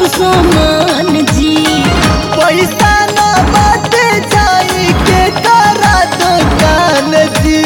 सामान जी पैसा न बाटे जाई के करा दुकान जी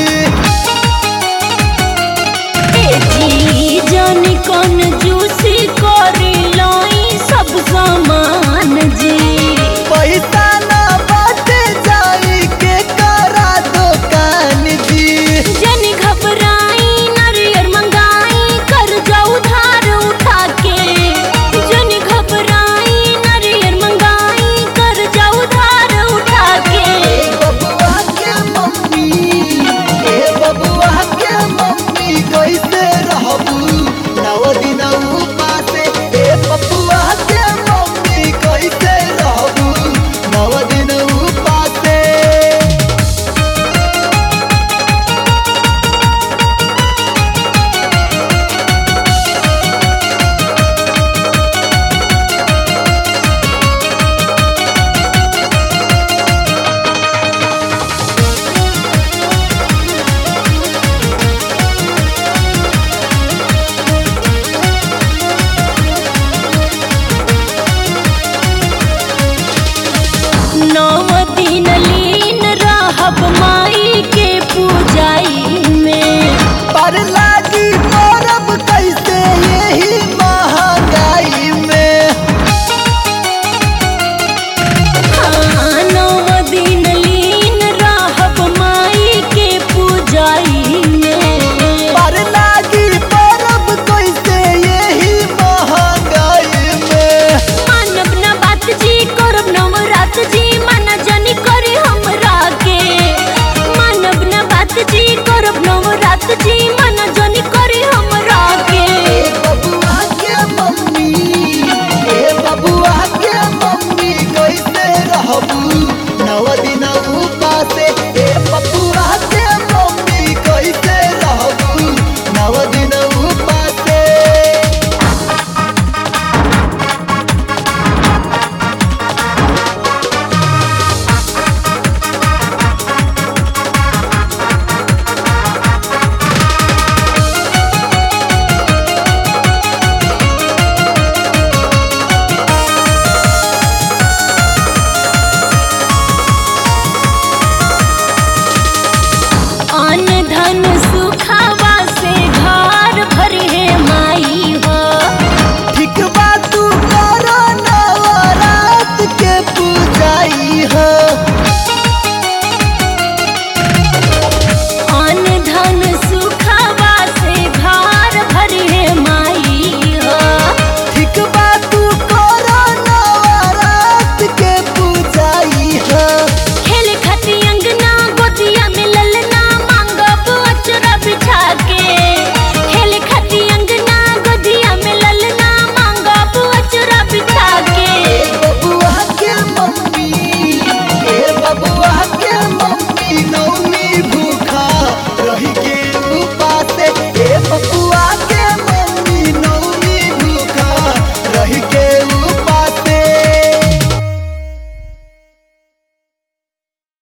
ए जी जाने कौन जूसी करी लाई सब सामान जी पैसा न बाटे जाई के करा दुकान जी जन घबराई नारियर मंगाई कर जाऊ धार उठा के जन घबराई नारियर मंगाई कर जाऊ धार उठा के ए बबुआ के मम्मी ए बबुआ के मम्मी कैसे रहबू नव दिन उपासे ए बबुआ के मम्मी कैसे रहबू नव दिन उपासे नव दिन लीन रहब माई के पूजाई में पर